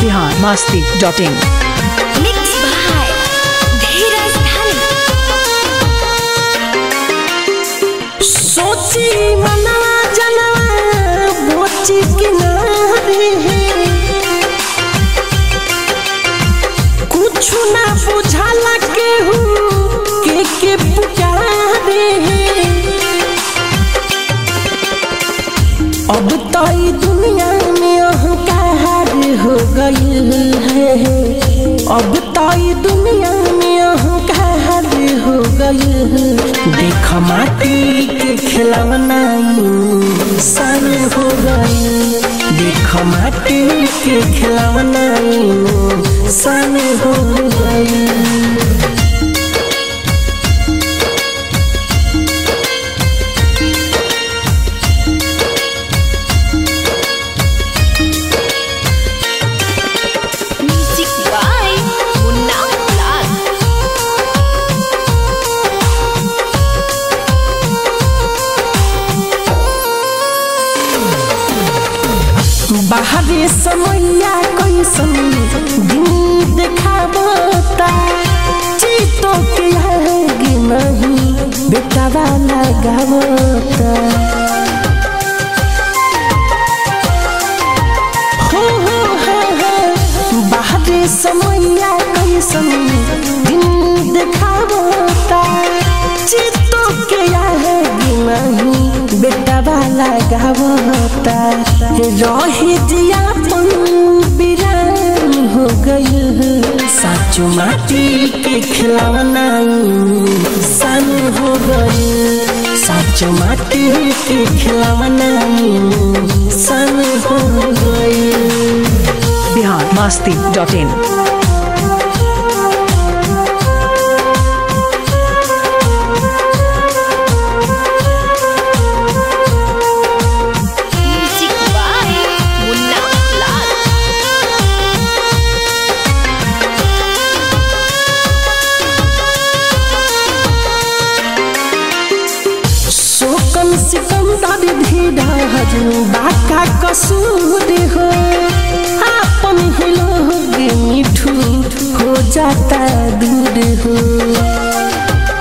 Bihar Masti dot in Mixed by Dheeraj Dhani सोची मना जना बोची किनारे कुछ ना बुझाला केहू के के पुकारे अब तो ई दुनिया में अहंकार हो गई है अब तो ई दुनिया में अहंकार हो गई है देख माटी के खिलौना सन हो गई देख माटी के खिलौना सन हो गई Music by Munna Lal बाहरे समैया कैसन दिन देखावता चीतो के आगे नहीं बेटावा लगावता हो हो हो हो बाहरे समैया कैसन दिन देखावता चित्तो के आगे नहीं बेटावा लगावता रही जियापन बिरान हो गई साचो माटी के खिलौना सन हो गई साचो माटी के खिलौना सन हो गई Bihar Masti dot in Music by Munna Lal शोकन सिकंदर धीरज बाका कसूर हो आपन ही लोग मिठू हो जाता दूर हो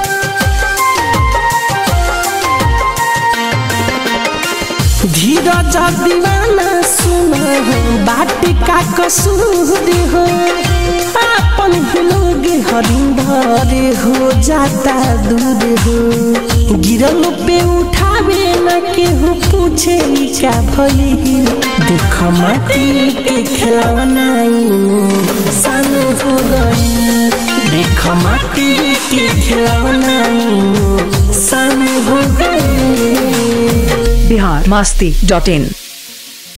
धीरज दीवाना सुना बाट का कसूर हो आपन ही लोग हरिंदर हो जाता दूर हो गिरल पे उठावे न केहू पूछे ई का भइल देख माटी के खिलौना सन हो गई देख माटी के खिलौना सन हो गई बिहार मास्ती डॉट इन